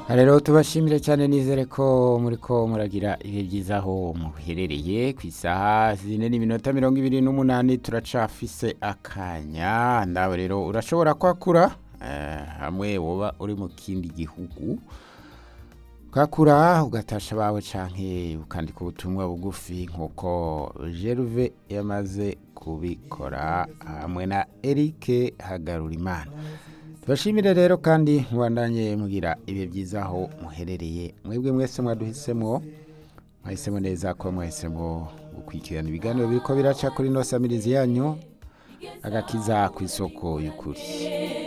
rero tubashimire cyane nizere ko muri ko muragira ibihe byiza aho muherereye ku isaha zine n'iminota mirongo ibiri n'umunani turacafise akanya ndawe rero urashobora kwakura eh, hamwe woba uri mu kindi gihugu ukakura ugatasha abawe canke ukandika ubutumwa bugufi nk'uko Gerve yamaze kubikora hamwe na Eric Hagarurimana tubashimire rero kandi mubandanye mugira ibihe byiza aho muherereye mwebwe mwese mwaduhisemo mwahisemo neza ko mwahisemo gukurikirana ibiganiro biriko biraca kuri no samirizi yanyu agakiza ku isoko y'ukuri